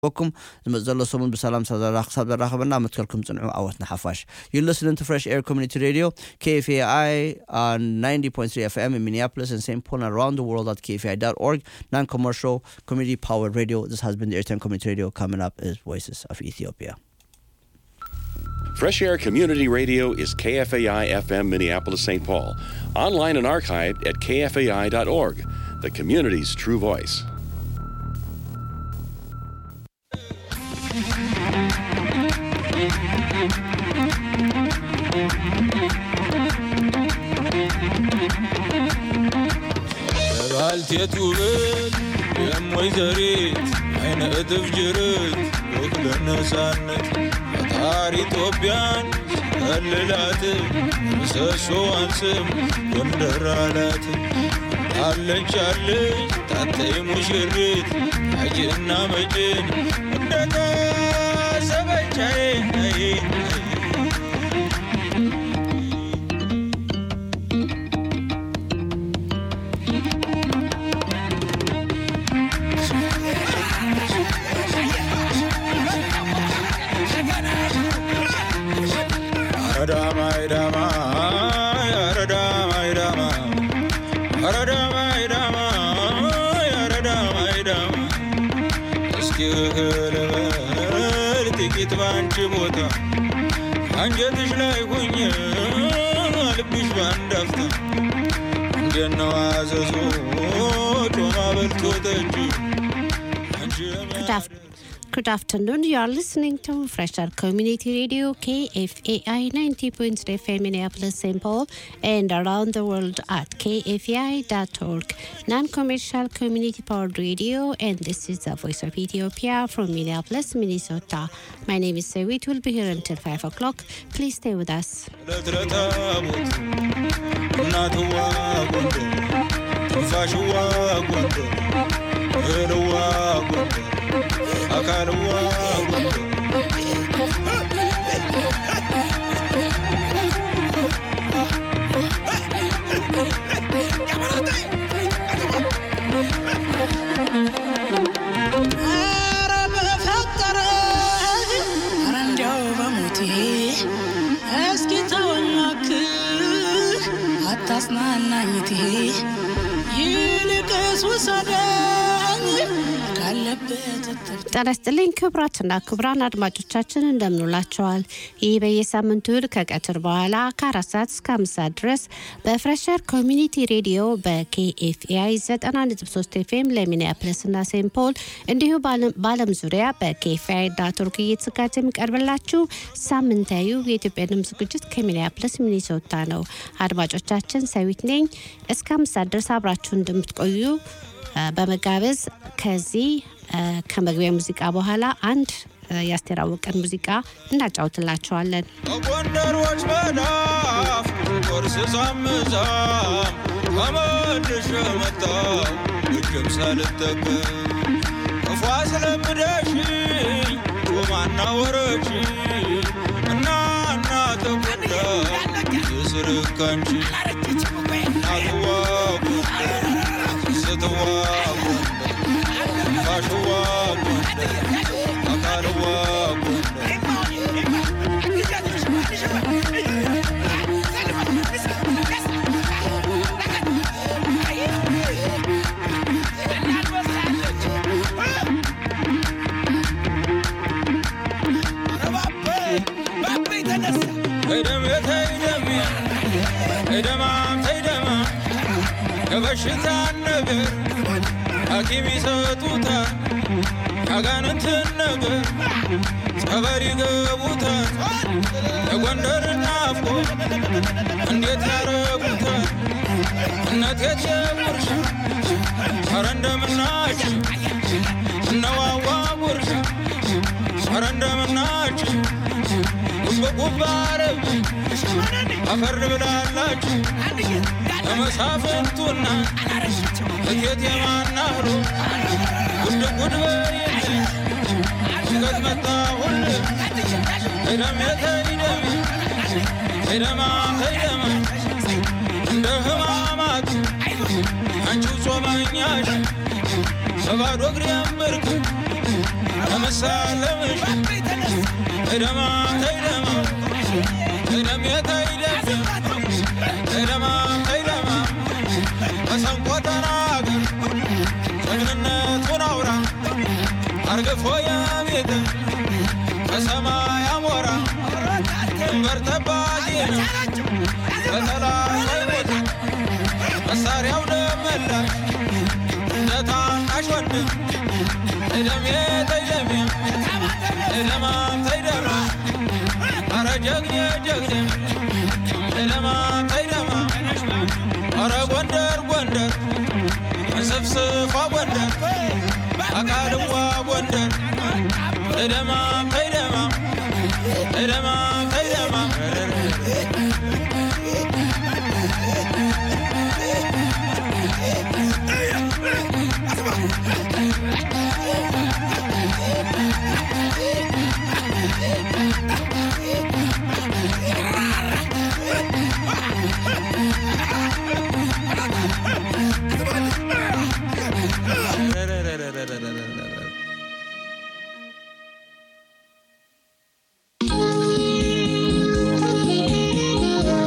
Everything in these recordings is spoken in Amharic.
በኩም ዝመፅ ዘሎ ሰሙን ብሰላም ክሳብ ዘራኸበና መትከልኩም ፅንዑ ኣወትና ሓፋሽ You listening to Fresh Air Community Radio, KFAI on 90.3 FM in Minneapolis and St. Paul and around the world at KFAI.org, non-commercial, community-powered radio. This has been the Airtime Community Radio. Coming up is Voices of Ethiopia. Fresh Air Community Radio is KFAI FM Minneapolis St. Paul. Online and archived at kfai.org, the community's true voice. ባልቴት ውበት የም ወይዘሪት አይነ እጥፍ ጅርት ወክለ ነፃነት ፈጣሪ ኢትዮጵያን ከልላት ምሰሶዋን ስም ጎንደር አላት አለች አለች ታተይ ሙሽሪት አጅና መጭን እንደታሰበቻዬ ጥቂት ባንቺ ቦታ አንጀትሽ ላይ ሁኝ ልብሽ ባንድ አፍታ እንደነው አዘዞ ጮማ በልቶ ጠጅ አንቺ Good afternoon. You are listening to Fresher Community Radio KFAI 90.3 FM Minneapolis, St. Paul, and around the world at kfai.org, non-commercial community-powered radio. And this is the Voice of Ethiopia from Minneapolis, Minnesota. My name is Sewit. We'll be here until five o'clock. Please stay with us. ለትረታቦት እናትዋ ጎንደር ትንፋሽዋ ጎንደር እህልዋ ጎንደር አካልዋ ጎንደር ኧረ በፈጠረ ኧረ እንዲያው በሞቴ እስኪ ተወናክህ አታጽናናኝቴ ይልቅስ ውሰደኝ ካለበት እትብት ጤና ይስጥልኝ ክቡራትና ክቡራን አድማጮቻችን እንደምንውላቸዋል። ይህ በየሳምንቱ እሁድ ከቀትር በኋላ ከአራት ሰዓት እስከ አምስት ሰዓት ድረስ በፍሬሸር ኮሚኒቲ ሬዲዮ በኬኤፍኤአይ 90.3 ኤፍኤም ለሚኒያፕለስና ሴንት ፖል እንዲሁ በዓለም ዙሪያ በኬኤፍኤአይ ዳትወርክ እየተዘጋጀ የሚቀርብላችሁ ሳምንታዊ የኢትዮጵያ ድምፅ ዝግጅት ከሚኒያፕለስ ሚኒሶታ ነው። አድማጮቻችን ሰዊት ነኝ። እስከ አምስት ሰዓት ድረስ አብራችሁ እንደምትቆዩ በመጋበዝ ከዚህ ከመግቢያ ሙዚቃ በኋላ አንድ የአስቴር አወቀን ሙዚቃ እናጫውትላቸዋለን። በጎንደሮች መዳፍ ቁርስ ሳምዛም ተመልሼ መጣሁ እጅም ሳልጠቀም ክፉ አስለምደሽኝ ጮማና ወረች እና እና ተጎዳ የስርካንቺ እናትዋ ጎንደር ስትዋ ጎንደር ፋሽዋ ጎንደር አካልዋ ጎንደር ተይደም ተይደም ተይደማም ተይደማ የበሽታ ነገር ሐኪም ይሰጡታል ያጋንንትን ነገር ጸበል ይገቡታል የጎንደር ናፍቆ እንዴት ያረጉታል እነት የትየጉርሻ ኧረ እንደምናችሁ እነዋዋ ጉርሻ ኧረ እንደምናችሁ ጉብጉብ አረብ አፈር ብላላችሁ ለመሳፍንቱና እቴት የማናህሮ ጉድ ጉድ በይል ሽገት መጣ ሁል ሄደም የተይደም ሄደማ ተይደማ እንደ ህማማት አንቺው ጾመኛሽ በባዶ እግሬ ምርክ ለምሳለምሽ እደማ ተይደማ እደም የተይደም እደማ ተይደማ መሰንቆ ተናገር ጀግንነቱን አውራ አርግፎ የቤት በሰማይ አሞራ ድንበር ጠባቂ ነው በጠላት አይሞት መሳሪያው ደመላሽ እንደ ታናሽ ወንድም እደሜ ተይደሜ እደማ ተይደማ አረ ጀግኔ ጀግኔ እደማ ተይደማ አረ ጎንደር ጎንደር እንስፍስፏ ጎንደር አካልዋ ጎንደር እደማ ተይደማ እደማ ተይደማ Thank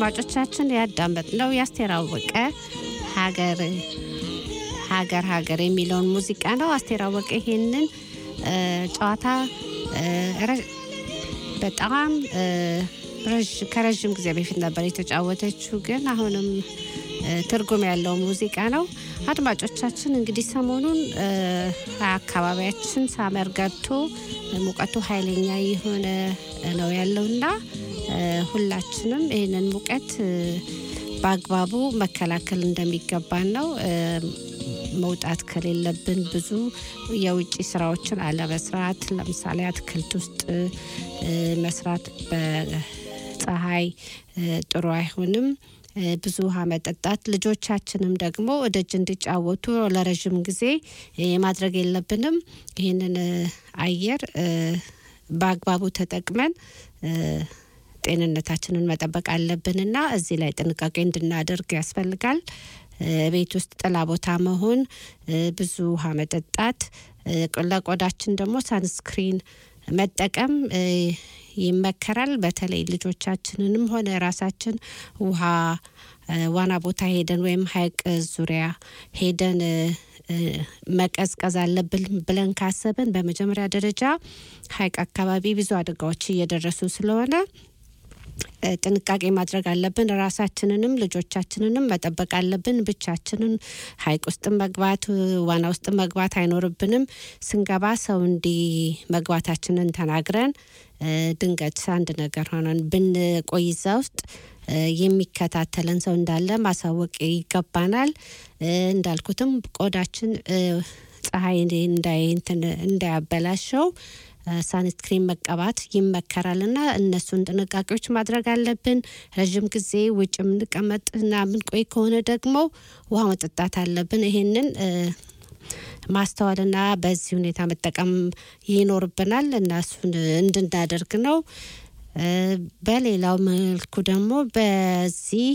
አድማጮቻችን ያዳመጥነው የአስቴር አወቀ ሀገር ሀገር ሀገር የሚለውን ሙዚቃ ነው። አስቴር አወቀ ይሄንን እ፣ ጨዋታ እ፣ ረ- በጣም እ፣ ረዥ- ከረዥም ጊዜ በፊት ነበር የተጫወተችው፣ ግን አሁንም እ፣ ትርጉም ያለው ሙዚቃ ነው። አድማጮቻችን እንግዲህ ሰሞኑን እ፣ አካባቢያችን ሳመር ገብቶ ሙቀቱ ኃይለኛ የሆነ ነው ያለውና እ፣ ሁላችንም ይህንን ሙቀት እ፣ በአግባቡ መከላከል እንደሚገባን ነው። እ፣ መውጣት ከሌለብን ብዙ የውጭ ስራዎችን አለመስራት፣ ለምሳሌ አትክልት ውስጥ እ፣ መስራት በፀሐይ እ፣ ጥሩ አይሆንም። እ፣ ብዙ ውሃ መጠጣት፣ ልጆቻችንም ደግሞ ደጅ እንዲጫወቱ ለረዥም ጊዜ እ፣ ማድረግ የለብንም። ይህንን እ፣ አየር እ፣ በአግባቡ ተጠቅመን እ፣ ጤንነታችንን መጠበቅ አለብንና እዚህ ላይ ጥንቃቄ እንድናደርግ ያስፈልጋል። እ፣ ቤት ውስጥ ጥላ ቦታ መሆን፣ እ፣ ብዙ ውሃ መጠጣት፣ እ፣ ለቆዳችን ደግሞ ሳንስክሪን መጠቀም እ፣ ይመከራል። በተለይ ልጆቻችንንም ሆነ ራሳችን ውሃ እ፣ ዋና ቦታ ሄደን ወይም ሐይቅ ዙሪያ ሄደን እ፣ እ፣ መቀዝቀዝ አለብን ብለን ካሰብን በመጀመሪያ ደረጃ ሐይቅ አካባቢ ብዙ አደጋዎች እየደረሱ ስለሆነ እ፣ ጥንቃቄ ማድረግ አለብን። ራሳችንንም ልጆቻችንንም መጠበቅ አለብን። ብቻችንን ሐይቅ ውስጥ መግባት እ፣ ዋና ውስጥ መግባት አይኖርብንም። ስንገባ ሰው እንዲ መግባታችንን ተናግረን እ፣ ድንገት አንድ ነገር ሆነን ብንቆይ እዛ ውስጥ እ፣ የሚከታተለን ሰው እንዳለ ማሳወቅ ይገባናል። እ፣ እንዳልኩትም ቆዳችን እ፣ ፀሐይ እንዳይ እንትን እንዳያበላሸው ሳንስክሪን መቀባት ይመከራል እና እነሱን ጥንቃቄዎች ማድረግ አለብን። ረዥም ጊዜ ውጭ የምንቀመጥና የምንቆይ ከሆነ ደግሞ ውሃ መጠጣት አለብን። ይሄንን እ፣ ማስተዋልና በዚህ ሁኔታ መጠቀም ይኖርብናል እና እሱን እንድናደርግ ነው። እ፣ በሌላው መልኩ ደግሞ በዚህ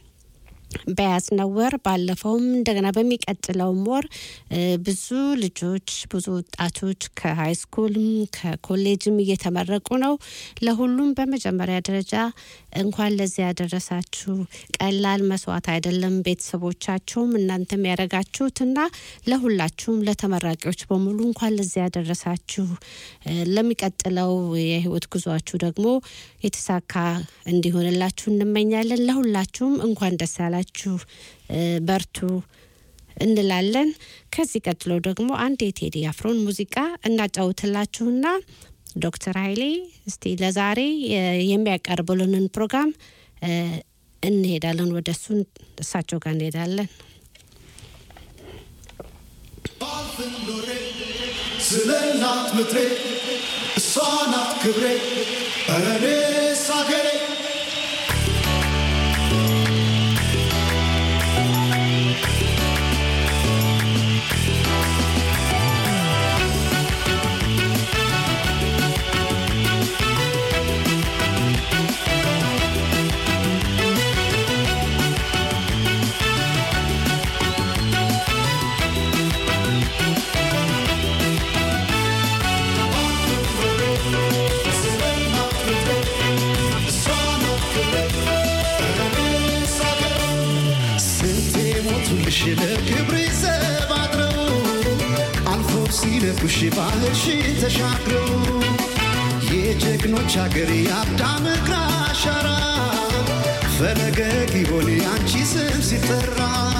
በያዝነው ወር ባለፈውም እንደገና በሚቀጥለውም ወር እ፣ ብዙ ልጆች ብዙ ወጣቶች ከሀይ ስኩልም ከኮሌጅም እየተመረቁ ነው። ለሁሉም በመጀመሪያ ደረጃ እንኳን ለዚህ ያደረሳችሁ። ቀላል መስዋዕት አይደለም። ቤተሰቦቻችሁም እናንተም ያደረጋችሁትና ለሁላችሁም ለተመራቂዎች በሙሉ እንኳን ለዚህ ያደረሳችሁ። እ፣ ለሚቀጥለው የህይወት ጉዟችሁ ደግሞ የተሳካ እንዲሆንላችሁ እንመኛለን። ለሁላችሁም እንኳን ደስ ያላችሁ። እ፣ በርቱ እንላለን። ከዚህ ቀጥሎ ደግሞ አንድ የቴዲ አፍሮን ሙዚቃ እናጫውትላችሁና ዶክተር ኃይሌ እስቲ ለዛሬ የ- የሚያቀርቡልንን ፕሮግራም እ፣ እንሄዳለን። ወደ እሱ እሳቸው ጋር እንሄዳለን። ስለ እናት ምድሬ እሷ ናት ክብሬ ኧረ እኔስ አገሬ ስለ እናት ምድሬ እሷ ናት ክብሬ ኧረ እኔስ አገሬ ስንቴ ሞቱልሽ ለክብሬ ዘብ አድረው አልፎ ሲለኩሽ ባህርሽን ተሻግረው የጀግኖች አገር የአዳም እግር አሻራ ፈለገ ጊዮን አንቺ ስም ሲጠራ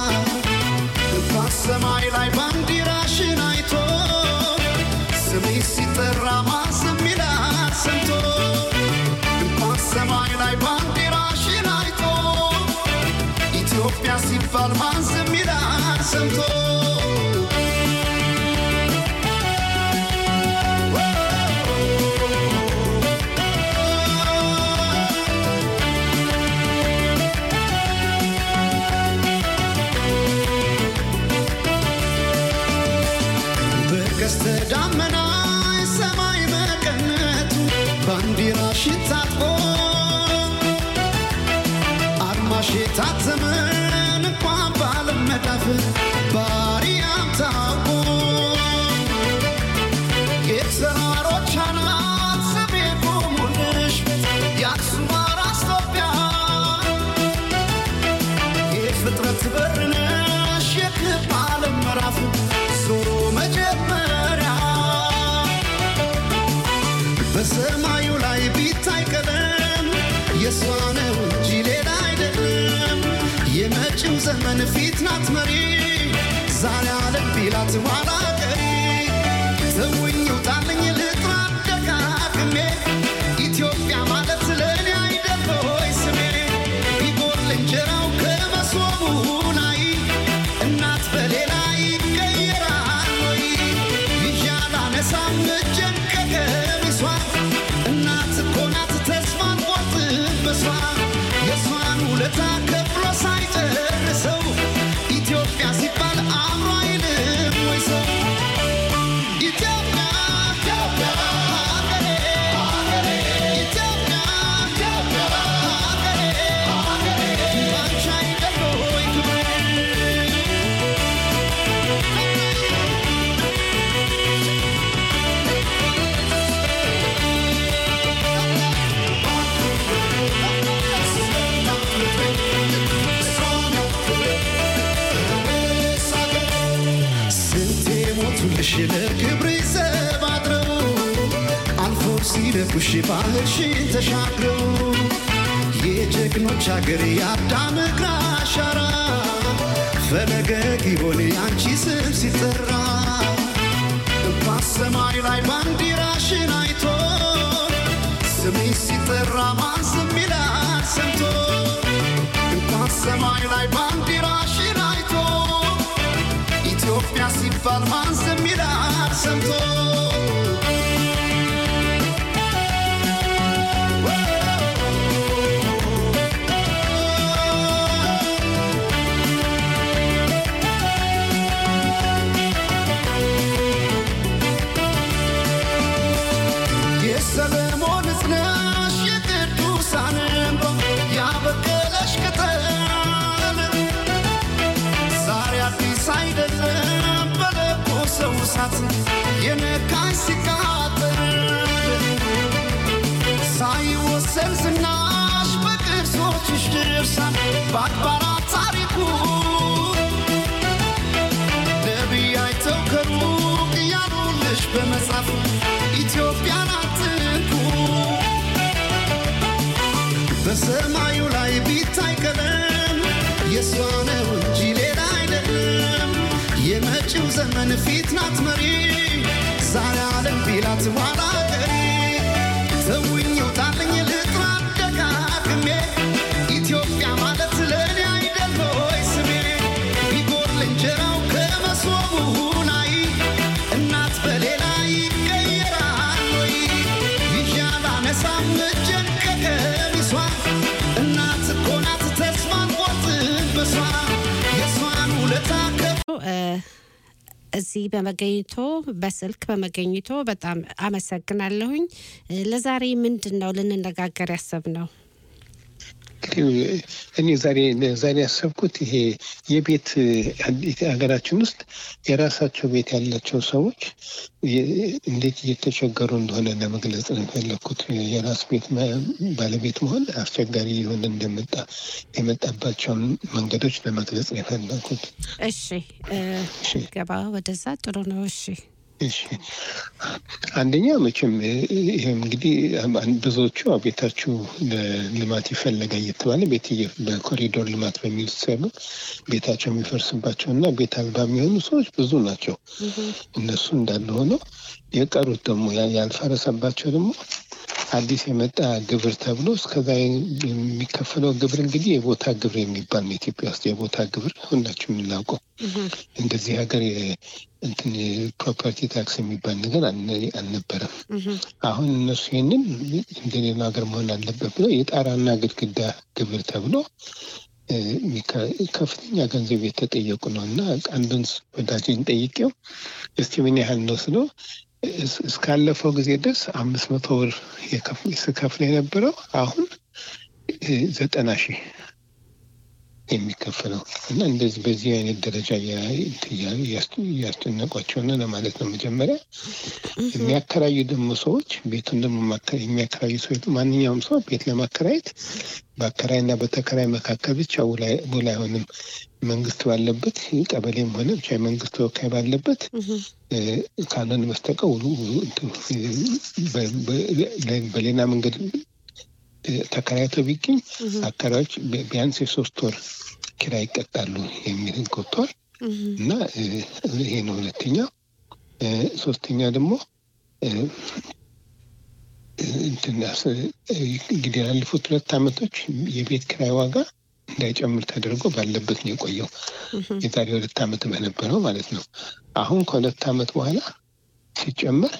በሰማይ ላይ ባንዲራሽን አይቶ ስምሽ ሲጠራ ማስም ይላል ሰምቶ እንኳን ሰማይ ላይ ባንዲራሽን አይቶ ኢትዮጵያ ሲባል ማን ዝም ይላል ሰምቶ በቀስተ ደመና ሰማይ መቀነቱ ባንዲራሽን ታጥቆ አርማሽ የታተመን እንኳን ባለመዳፍ በሰማዩ ላይ ቢታይ ቀለም የእሷ ነው እንጂ ሌላ አይደለም። የመጪው ዘመን ፊት ናት መሪ ዛሬ አለም ቢላት ኋላ ቀሪ ተውኝ ውጣልኝ ልጥራ ደጋግሜ ኢትዮጵያ ማለት ለእኔ አይደል ሆይ ስሜ ቢጎል እንጀራው ከመሶቡ ላይ እናት በሌላ ይቀየራል ወይ ይዣል አነሳም እጄን ከቀሚሷ እናት እኮ ናት ተስፋን ቆርጥበሷ የእሷን ውለታ ከፍሎ ሳይጨርሰው ኢትዮጵያ ሲባል አእምሮ አይልም ወይ ሰው ኢትዮጵያ ኢትዮጵያ ሀገሬ ሀገሬ ኢትዮጵያ ኢትዮጵያ ሀገሬ ሀገሬ ባንቺ አይደል ወይ ክብሬ ስንቴ ሞቱልሽ ለክብር ዘብ አድረው አልፎ ሲደፉሽ ባህርሽን ተሻግረው የጀግኖች አገር የአዳም እግር አሻራ ፈለገ ጊዮን ያንቺ ስም ሲጠራ በሰማይ ላይ ባንዲራሽን አይቶ ስምሽ ሲጠራ ማን ዝም ይላል ሰምቶ በሰማይ ላይ ባንዲራሽን አይቶ ኢትዮጵያ ሲባል ማን ዝም ይላል ሰምቶ የሰለሞን እዝነሽ የቅዱሳን እንባ ያበቀለሽ ቅጠል ዛሬ አዲስ አይደለም በለቆ ሰው እሳት የነካሽ ሲቃጠል ሳይወሰን ዝናሽ በቅርሶችሽ ድርሳን በአድባራት ታሪኩ ነቢይ አይተው ከሩቅ ያሉልሽ በመጻፍ ኢትዮጵያን አትንኩ በሰማዩ ላይ ቢታይ ቀለም የእሷ ነው እንጂ ሌላ አይደለም። የመጪው ዘመን ፊት ናት መሪ ዛሬ አለም ቢላት ኋላ ቀሪ ተውኝ ውጣልኝ ልጥራ ደጋግሜ ኢትዮጵያ ማለት ለእኔ አይደል ሆይ ስሜ ቢጎል እንጀራው ከመሶቡ ላይ እናት በሌላ ይቀየራል ወይ ይዣል አነሳም እጄን ከቀሚሷ እናት እኮ ናት ተስፋን ቆርጥበሷ የእሷን ውለታ ከፍ እ፣ እዚህ በመገኘቶ በስልክ በመገኘቶ በጣም አመሰግናለሁኝ። እ፣ ለዛሬ ምንድን ነው ልንነጋገር ያሰብነው? እንግዲህ እኔ ዛሬ ዛሬ ያሰብኩት ይሄ የቤት ሀገራችን ውስጥ የራሳቸው ቤት ያላቸው ሰዎች የ- እንዴት እየተቸገሩ እንደሆነ ለመግለጽ ነው የፈለግኩት። የራስ ቤት መ- ባለቤት መሆን አስቸጋሪ የሆነ እንደመጣ የመጣባቸውን መንገዶች ለመግለጽ ነው የፈለግኩት። እሺ እ፣ እሺ። ገባ ወደዛ ጥሩ ነው። እሺ እሺ አንደኛ መቼም ይህ እንግዲህ አን- ብዙዎቹ ያው ቤታችሁ ለልማት ይፈለጋል እየተባለ ቤት እየ- በኮሪዶር ልማት በሚል ሲሰሩ ቤታቸው የሚፈርስባቸው እና ቤት አልባ የሚሆኑ ሰዎች ብዙ ናቸው። እነሱ እንዳለ ሆነው የቀሩት ደግሞ ያ- ያልፈረሰባቸው ደግሞ አዲስ የመጣ ግብር ተብሎ እስከዛ የሚከፈለው ግብር እንግዲህ የቦታ ግብር የሚባል ነው። ኢትዮጵያ ውስጥ የቦታ ግብር ሁላችሁ የምናውቀው እንደዚህ ሀገር የ- እንትን ፕሮፐርቲ ታክስ የሚባል ነገር አልነ- አልነበረም። አሁን እነሱ ይህንን እንደሌላ ሀገር መሆን አለበት ብለው የጣራና ግድግዳ ግብር ተብሎ እ፣ የሚከ- ከፍተኛ ገንዘብ የተጠየቁ ነው እና አንዱን ወዳጅን ጠይቄው እስቲ ምን ያህል ነው ስለው እስ- እስካለፈው ጊዜ ድረስ አምስት መቶ ብር የከፍ- ስከፍል የነበረው አሁን እ፣ ዘጠና ሺህ የሚከፈለው እና እንደዚህ በዚህ አይነት ደረጃ እያ- እንትን እያሉ እያስ- እያስጨነቋቸው ነው ለማለት ነው። መጀመሪያ የሚያከራዩ ደግሞ ሰዎች ቤቱን ደግሞ ማከ- የሚያከራዩ ሰዎች ማንኛውም ሰው ቤት ለማከራየት በአከራይና በተከራይ መካከል ብቻ ውል አይ- ውል አይሆንም። መንግስት ባለበት ቀበሌም ሆነ ብቻ የመንግስት ተወካይ ባለበት እ፣ ካልሆነ በስተቀር ውሉ ውሉ እንትን፣ እ፣ በ- በ- በሌላ መንገድ እ፣ ተከራይተው ቢገኝ አከራዮች ቢ- ቢያንስ የሶስት ወር ኪራይ ይቀጣሉ የሚል ህግ ወጥቷል እና እ፣ ይሄ ነው ሁለተኛው። እ፣ ሶስተኛ ደግሞ እ፣ እ፣ እንትን አስ- እ፣ እንግዲህ ያለፉት ሁለት ዓመቶች የቤት ኪራይ ዋጋ እንዳይጨምር ተደርጎ ባለበት ነው የቆየው። የዛሬ ሁለት ዓመት በነበረው ማለት ነው። አሁን ከሁለት ዓመት በኋላ ሲጨመር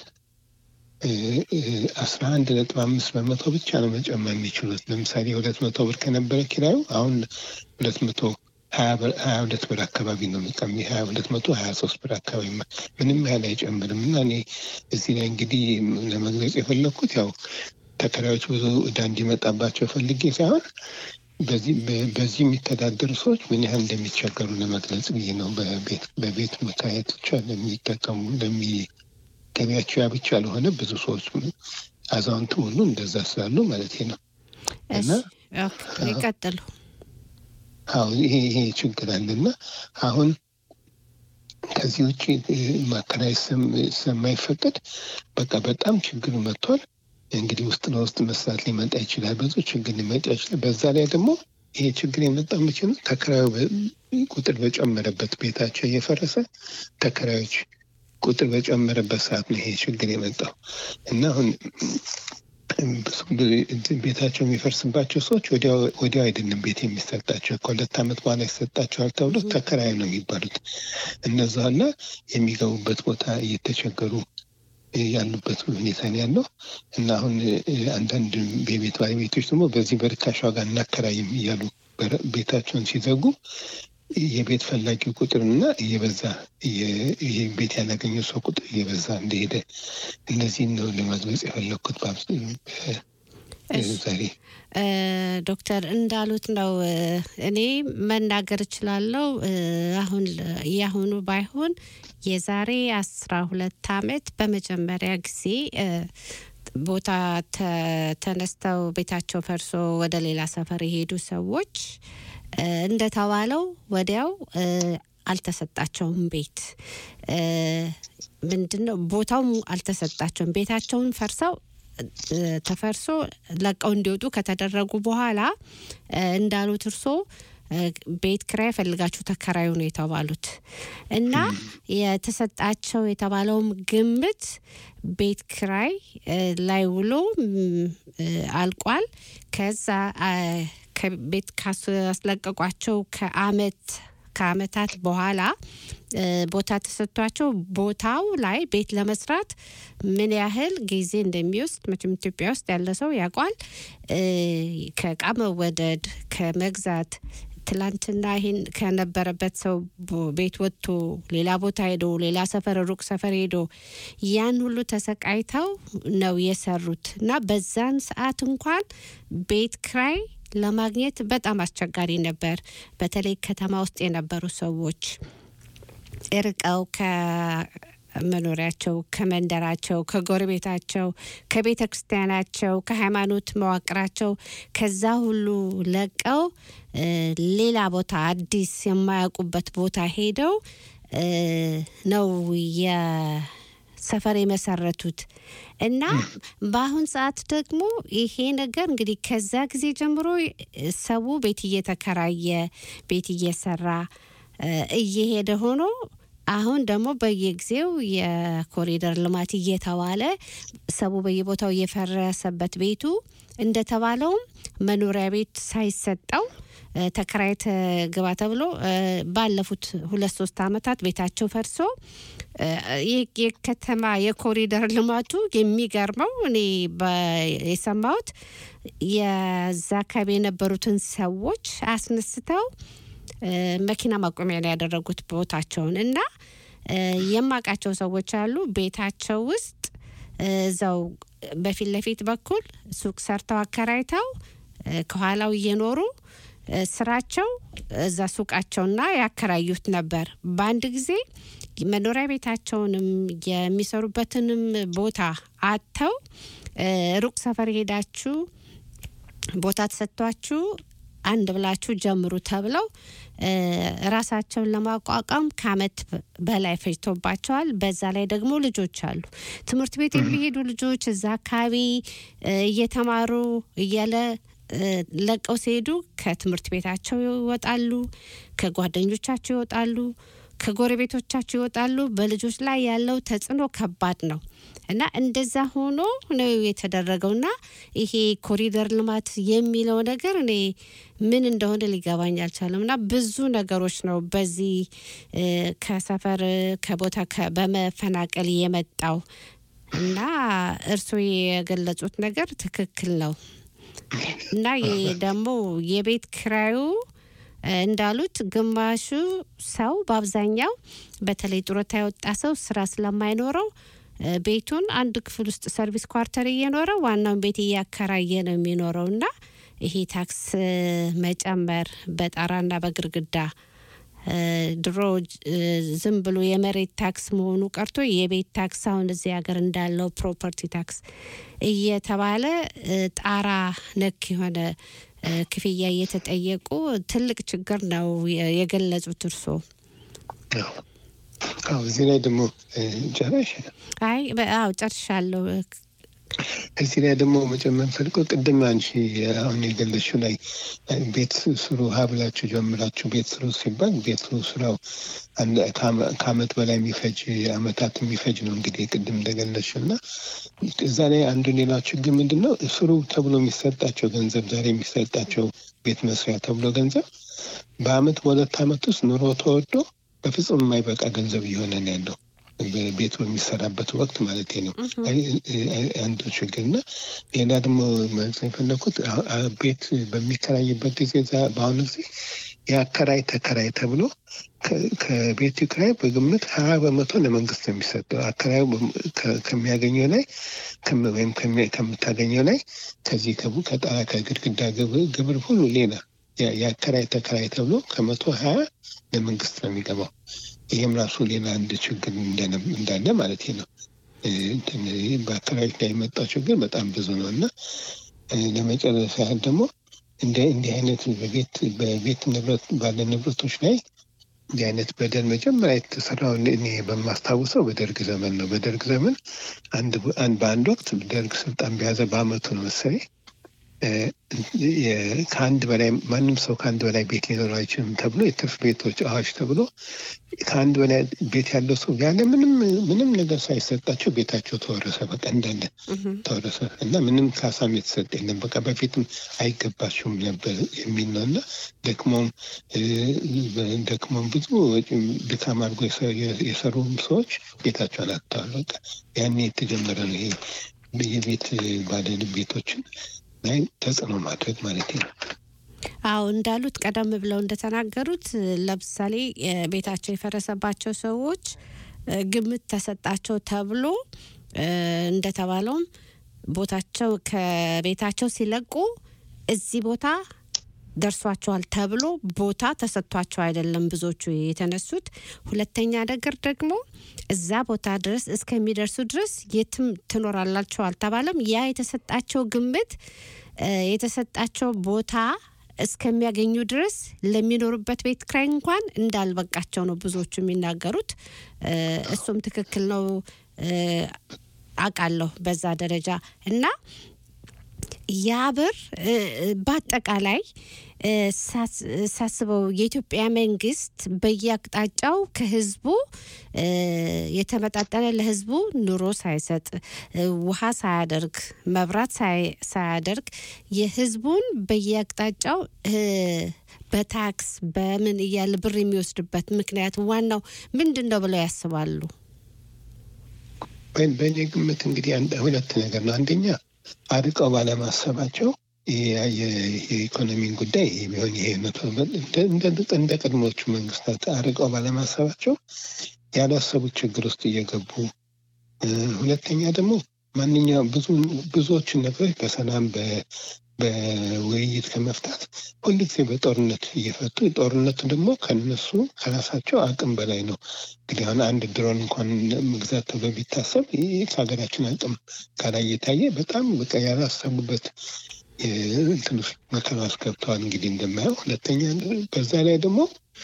አስራ አንድ ነጥብ አምስት በመቶ ብቻ ነው መጨመር የሚችሉት። ለምሳሌ ሁለት መቶ ብር ከነበረ ኪራዩ አሁን ሁለት መቶ ሀያ ብር- ሀያ ሁለት ብር አካባቢ ነው የሚቀሚ ሀያ ሁለት መቶ ሀያ ሶስት ብር አካባቢ ማ- ምንም ያህል አይጨምርም። እና እኔ እዚህ ላይ እንግዲህ ለመግለጽ የፈለግኩት ያው ተከራዮች ብዙ እዳ እንዲመጣባቸው ፈልጌ ሳይሆን በዚህ በ- በዚህ የሚተዳደሩ ሰዎች ምን ያህል እንደሚቸገሩ ለመግለጽ ብዬ ነው። በቤት በቤት መከራየት ብቻ ለሚጠቀሙ ለሚ ገቢያቸው ያ ብቻ ለሆነ ብዙ ሰዎች አዛውንት ሁሉ እንደዛ ስላሉ ማለት ነው። እና እሺ፣ ኦኬ፣ ይቀጥሉ። አሁን ይሄ ይሄ ችግር አለና አሁን ከዚህ ውጭ እ፣ ማከራየት ስም- ስለማይፈቀድ በቃ በጣም ችግር መጥቷል። እንግዲህ ውስጥ ለውስጥ መስራት ሊመጣ ይችላል፣ ብዙ ችግር ሊመጣ ይችላል። በዛ ላይ ደግሞ ይሄ ችግር የመጣው መቼ ነው? ተከራዩ በ- ቁጥር በጨመረበት ቤታቸው እየፈረሰ ተከራዮች ቁጥር በጨመረበት ሰዓት ነው ይሄ ችግር የመጣው እና አሁን ብዙ ብዙ እንትን ቤታቸው የሚፈርስባቸው ሰዎች ወዲያው ወዲያው አይደለም ቤት የሚሰጣቸው ከሁለት ዓመት በኋላ ይሰጣቸዋል ተብሎ ተከራዩ ነው የሚባሉት እነዛ እና የሚገቡበት ቦታ እየተቸገሩ ያሉበት ሁኔታ ነው ያለው እና አሁን እ፣ አንዳንድ የቤት ባለቤቶች ደግሞ በዚህ በርካሽ ዋጋ እናከራይም እያሉ በር- ቤታቸውን ሲዘጉ የቤት ፈላጊው ቁጥርና እየበዛ እየ- ይሄ ቤት ያላገኘው ሰው ቁጥር እየበዛ እንደሄደ እነዚህን ነው ለመግለጽ የፈለግኩት በአብስ- በ- እሺ። ዛሬ እ፣ ዶክተር እንዳሉት ነው። እ፣ እኔ መናገር እችላለሁ። እ፣ አሁን ለ- የአሁኑ ባይሆን የዛሬ አስራ ሁለት አመት በመጀመሪያ ጊዜ እ፣ ቦታ ተ- ተነስተው ቤታቸው ፈርሶ ወደ ሌላ ሰፈር የሄዱ ሰዎች እ፣ እንደተባለው ወዲያው እ፣ አልተሰጣቸውም ቤት እ፣ ምንድነው ቦታውም አልተሰጣቸውም። ቤታቸውን ፈርሰው እ፣ ተፈርሶ ለቀው እንዲወጡ ከተደረጉ በኋላ እ፣ እንዳሉት እርሶ እ፣ ቤት ክራይ ፈልጋችሁ ተከራዩ ነው የተባሉት እና የተሰጣቸው የተባለውም ግምት ቤት ክራይ እ፣ ላይ ውሎ ም፣ እ፣ አልቋል። ከዛ አ፣ ከቤት ካስለቀቋቸው ከአመት ከአመታት በኋላ እ፣ ቦታ ተሰጥቷቸው ቦታው ላይ ቤት ለመስራት ምን ያህል ጊዜ እንደሚወስድ መቼም ኢትዮጵያ ውስጥ ያለ ሰው ያውቋል። እ፣ ከእቃ መወደድ ከመግዛት ትላንትና ይህን ከነበረበት ሰው ቦ- ቤት ወጥቶ ሌላ ቦታ ሄዶ ሌላ ሰፈር ሩቅ ሰፈር ሄዶ ያን ሁሉ ተሰቃይተው ነው የሰሩት እና በዛን ሰዓት እንኳን ቤት ክራይ ለማግኘት በጣም አስቸጋሪ ነበር። በተለይ ከተማ ውስጥ የነበሩ ሰዎች እርቀው ከመኖሪያቸው፣ ከመንደራቸው፣ ከጎረቤታቸው፣ ከቤተ ክርስቲያናቸው፣ ከሃይማኖት መዋቅራቸው ከዛ ሁሉ ለቀው እ፣ ሌላ ቦታ አዲስ የማያውቁበት ቦታ ሄደው እ፣ ነው የሰፈር የመሰረቱት እና በአሁን ሰዓት ደግሞ ይሄ ነገር እንግዲህ ከዛ ጊዜ ጀምሮ ሰው ቤት እየተከራየ ቤት እየሰራ እ፣ እየሄደ ሆኖ አሁን ደግሞ በየጊዜው የኮሪደር ልማት እየተባለ ሰው በየቦታው እየፈረሰበት ቤቱ እንደተባለውም መኖሪያ ቤት ሳይሰጠው እ፣ ተከራይተ ግባ ተብሎ እ፣ ባለፉት ሁለት ሶስት አመታት ቤታቸው ፈርሶ እ፣ የ- የከተማ የኮሪደር ልማቱ የሚገርመው እኔ በ- የሰማሁት የዛ አካባቢ የነበሩትን ሰዎች አስነስተው እ፣ መኪና ማቆሚያ ነው ያደረጉት ቦታቸውን እና እ፣ የማውቃቸው ሰዎች አሉ ቤታቸው ውስጥ እ፣ እዛው በፊት ለፊት በኩል ሱቅ ሰርተው አከራይተው እ፣ ከኋላው እየኖሩ እ፣ ስራቸው እዛ ሱቃቸውና ያከራዩት ነበር። በአንድ ጊዜ መኖሪያ ቤታቸውንም የሚሰሩበትንም ቦታ አጥተው እ፣ ሩቅ ሰፈር ሄዳችሁ ቦታ ተሰጥቷችሁ አንድ ብላችሁ ጀምሩ ተብለው እ፣ ራሳቸውን ለማቋቋም ከአመት በላይ ፈጅቶባቸዋል። በዛ ላይ ደግሞ ልጆች አሉ። ትምህርት ቤት የሚሄዱ ልጆች እዛ አካባቢ እ፣ እየተማሩ እያለ እ፣ ለቀው ሲሄዱ ከትምህርት ቤታቸው ይወጣሉ፣ ከጓደኞቻቸው ይወጣሉ፣ ከጎረቤቶቻቸው ይወጣሉ። በልጆች ላይ ያለው ተጽዕኖ ከባድ ነው እና እንደዛ ሆኖ ነው የተደረገውና ይሄ ኮሪደር ልማት የሚለው ነገር እኔ ምን እንደሆነ ሊገባኝ አልቻለም። እና ብዙ ነገሮች ነው በዚህ እ፣ ከሰፈር ከቦታ ከ- በመፈናቀል የመጣው እና እርስዎ የገለጹት ነገር ትክክል ነው እና ይህ ደግሞ የቤት ክራዩ እ፣ እንዳሉት ግማሹ ሰው በአብዛኛው በተለይ ጡረታ የወጣ ሰው ስራ ስለማይኖረው እ፣ ቤቱን አንድ ክፍል ውስጥ ሰርቪስ ኳርተር እየኖረ ዋናውን ቤት እያከራየ ነው የሚኖረው እና ይሄ ታክስ እ፣ መጨመር በጣራና በግርግዳ እ፣ ድሮ እ፣ ዝም ብሎ የመሬት ታክስ መሆኑ ቀርቶ የቤት ታክስ አሁን እዚህ ሀገር እንዳለው ፕሮፐርቲ ታክስ እየተባለ እ፣ ጣራ ነክ የሆነ እ፣ ክፍያ እየተጠየቁ ትልቅ ችግር ነው የ- የገለጹት እርስዎ። አዎ። አዎ፣ እዚህ ላይ ደግሞ እ፣ ጨረሽ አይ በ- አዎ ጨርሻለሁ። እዚህ ላይ ደግሞ መጨመር ፈልገው ቅድም አንቺ አሁን የገለሽው ላይ እ፣ ቤት ስሩ ሀብላችሁ ጀምራችሁ ቤት ስሩ ሲባል ቤት ስሩ ስራው አንድ ከአመ- ከአመት በላይ የሚፈጅ አመታት የሚፈጅ ነው እንግዲህ ቅድም እንደገለሽው እና እዛ ላይ አንዱ ሌላ ችግር ምንድን ነው ስሩ ተብሎ የሚሰጣቸው ገንዘብ ዛሬ የሚሰጣቸው ቤት መስሪያ ተብሎ ገንዘብ በአመት በሁለት አመት ውስጥ ኑሮ ተወዶ በፍጹም የማይበቃ ገንዘብ እየሆነ ነው ያለው ቤት በሚሰራበት ወቅት ማለት ነው። አይ- አይ- አንዱ ችግር እና ሌላ ደግሞ ማለት የፈለኩት አ- አ- ቤት በሚከራይበት ጊዜ እዛ- በአሁኑ ጊዜ የአከራይ ተከራይ ተብሎ ከ- ከቤቱ ኪራይ በግምት ሀያ በመቶ ለመንግስት ነው የሚሰጠው። አከራዩ በም- ከ- ከሚያገኘው ላይ ከም- ወይም ከሚ- ከምታገኘው ላይ ከዚህ ከቡ ከጣራ ከግድግዳ ግብር ግብር ሁሉ ሌላ ያ- የአከራይ ተከራይ ተብሎ ከመቶ ሀያ ለመንግስት ነው የሚገባው። ይህም ራሱ ሌላ አንድ ችግር እንደነ- እንዳለ ማለት ነው። እ፣ እንትን በአካባቢዎች ላይ የመጣው ችግር በጣም ብዙ ነው እና እ፣ ለመጨረሻ ያህል ደግሞ እንደ እንዲህ አይነት በቤት በቤት ንብረት ባለ ንብረቶች ላይ እንዲህ አይነት በደል መጀመሪያ የተሰራው እኔ በማስታውሰው በደርግ ዘመን ነው። በደርግ ዘመን አንድ አንድ በአንድ ወቅት ደርግ ስልጣን በያዘ በአመቱ ነው መሰለኝ እ፣ የ- ከአንድ በላይ ማንም ሰው ከአንድ በላይ ቤት ሊኖረው አይችልም ተብሎ የትርፍ ቤቶች አዋጅ ተብሎ ከአንድ በላይ ቤት ያለው ሰው ያለ ምንም ምንም ነገር ሳይሰጣቸው ቤታቸው ተወረሰ። በቃ እንዳለ ተወረሰ እና ምንም ካሳም የተሰጠ የለም። በቃ በፊትም አይገባችሁም ነበር የሚል ነው እና ደክሞም እ፣ ደክሞም ብዙ ወጪም ድካም አድርጎ የሰ- የሰሩ ሰዎች ቤታቸውን አጥተዋል። በቃ ያኔ የተጀመረ ነው ይሄ የቤት ባለ ቤቶችን ላይ ተጽዕኖ ማድረግ ማለት ነው። አዎ እንዳሉት ቀደም ብለው እንደተናገሩት ለምሳሌ እ፣ ቤታቸው የፈረሰባቸው ሰዎች እ፣ ግምት ተሰጣቸው ተብሎ እ፣ እንደተባለውም ቦታቸው ከቤታቸው ሲለቁ እዚህ ቦታ ደርሷቸዋል ተብሎ ቦታ ተሰጥቷቸው አይደለም ብዙዎቹ የተነሱት። ሁለተኛ ነገር ደግሞ እዛ ቦታ ድረስ እስከሚደርሱ ድረስ የትም ትኖራላቸው አልተባለም። ያ የተሰጣቸው ግምት እ፣ የተሰጣቸው ቦታ እስከሚያገኙ ድረስ ለሚኖሩበት ቤት ክራይ እንኳን እንዳልበቃቸው ነው ብዙዎቹ የሚናገሩት። እ፣ እሱም ትክክል ነው እ፣ አውቃለሁ በዛ ደረጃ እና ያ ብር እ፣ በአጠቃላይ እ፣ ሳስ- ሳስበው የኢትዮጵያ መንግስት በየአቅጣጫው ከህዝቡ እ፣ የተመጣጠነ ለህዝቡ ኑሮ ሳይሰጥ እ፣ ውሃ ሳያደርግ መብራት ሳይ- ሳያደርግ የህዝቡን በየአቅጣጫው እ፣ በታክስ በምን እያለ ብር የሚወስድበት ምክንያት ዋናው ምንድን ነው ብለው ያስባሉ? በ- በእኔ ግምት እንግዲህ አንድ- ሁለት ነገር ነው። አንደኛ አርቀው ባለማሰባቸው የ- የ- የኢኮኖሚን ጉዳይ ቢሆን ይሄ መቶ እንደ- እንደ- እንደ ቀድሞቹ መንግስታት አርቀው ባለማሰባቸው ያላሰቡት ችግር ውስጥ እየገቡ እ፣ ሁለተኛ ደግሞ ማንኛውም ብዙ ብዙዎችን ነገሮች በሰላም በ- በውይይት ከመፍታት ሁልጊዜ በጦርነት እየፈቱ ጦርነቱ ደግሞ ከነሱ ከራሳቸው አቅም በላይ ነው። እንግዲህ አሁን አንድ ድሮን እንኳን መግዛት ተብሎ ቢታሰብ ይህ ከሀገራችን አቅም ጋር እየታየ በጣም በቃ ያላሰቡበት እንትን ውስጥ መከራ ውስጥ ገብተዋል። እንግዲህ እንደማየው ሁለተኛ በዛ ላይ ደግሞ